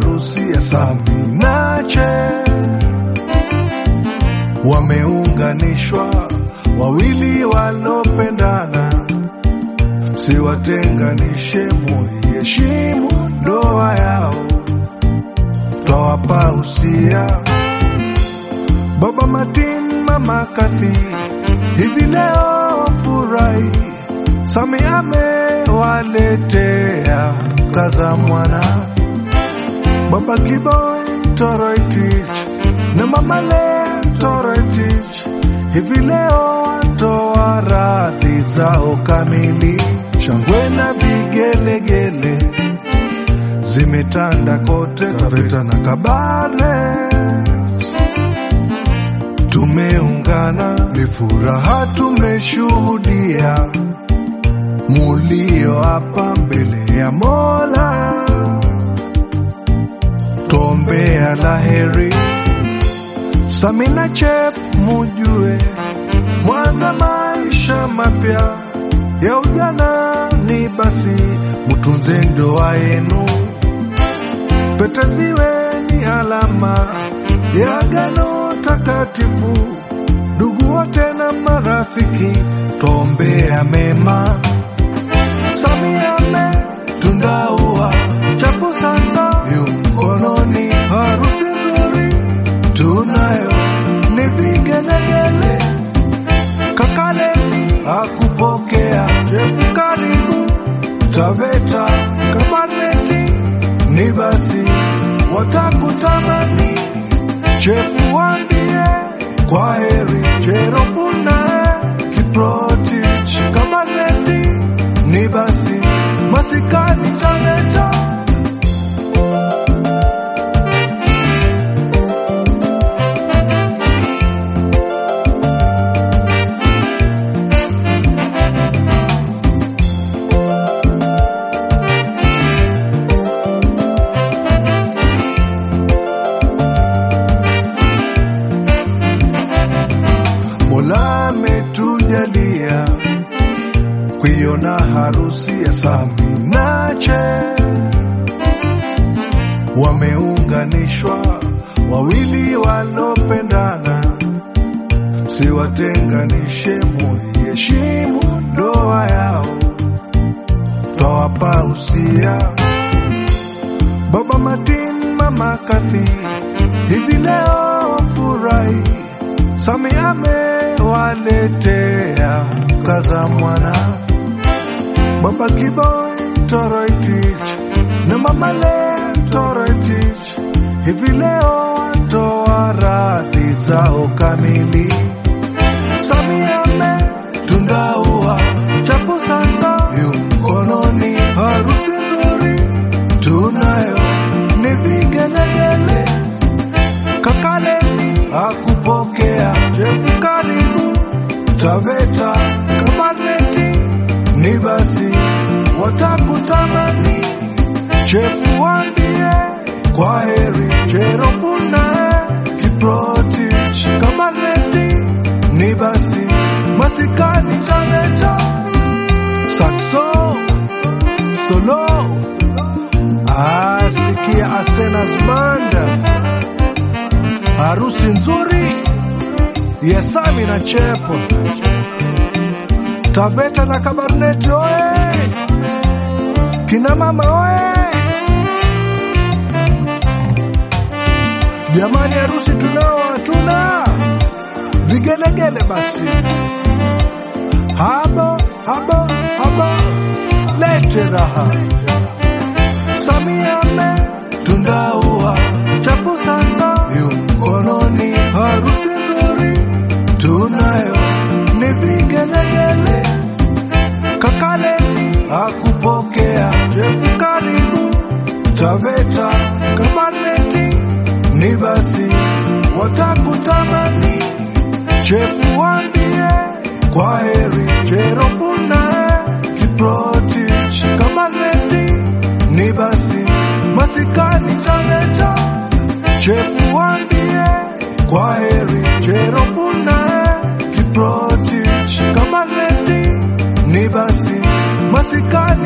harusi ya Sami na Che, wameunganishwa wawili walopendana, msiwatenganishe, muiheshimu ndoa yao, twawapa usia Baba Martin, Mama Kathy, hivi leo furahi, Sami amewaletea kaza mwana Baba Kiboi Toroitich na Mama Lea Toroitich, hivi leo watoa radhi zao kamili, shangwe na vigelegele zimetanda kote Taveta na Kabare tumeungana, ni furaha tumeshuhudia, mulio hapa mbele ya Mola, tuombea laheri. Samina Chep, mujue mwanza maisha mapya ya ujana ni basi, mutunze ndoa yenu, pete ziwe ni alama ya agano takatifu. Ndugu wote na marafiki, twombea mema. Samia ametundaua chapu sasa yu mkononi, harusi nzuri tunayo ni vigelegele. Kakaleni akupokea chepu, karibu Taveta Kabarneti, ni basi watakutamani chepu, wambie kwa heri Cheropunae Kiprotich Kabarneti, ni basi masikani Taveta Mola ametujalia kuiona harusi ya Sami na Che, wameunganishwa wawili walopendana, msiwatenganishe, muiheshimu ndoa yao, twawapa usia Baba Martin, Mama Kathy, hivi leo furahi Sami amewaletea kaza mwana Baba Kiboi Toroitich na Mama Lea Toroitich, hivi leo watoa radhi zao kamili. Sami ametundaua chapu sasa yu mkononi, harusi nzuri tunayo ni vigelegele kakaleni akupokea chepu, karibu Taveta Kabarneti, ni basi watakutamani chepu, wambie kwa heri Cheropunae Kiprotich Kabarneti, ni basi masikani Taveta Saxo solo asikia Asenas Banda harusi nzuri ya Sami na Chepo, Taveta na Kabarnet oye, kina mama oye, jamani, harusi tunao hatuna vigelegele, basi habo habo habo, lete raha. Samia ametundaua chapu sasa yu mkononi, harusi nzuri tunayo ni vigelegele. Kakaleni akupokea chepu, karibu Taveta Kabarneti, ni basi watakutamani chepu, wambie kwa heri Cheropunae, Kiprotich, Kabarneti, ni basi masikani Taveta, chepu, wambie kwa heri Cheropunae, Kiprotich, Kabarneti, ni basi masikani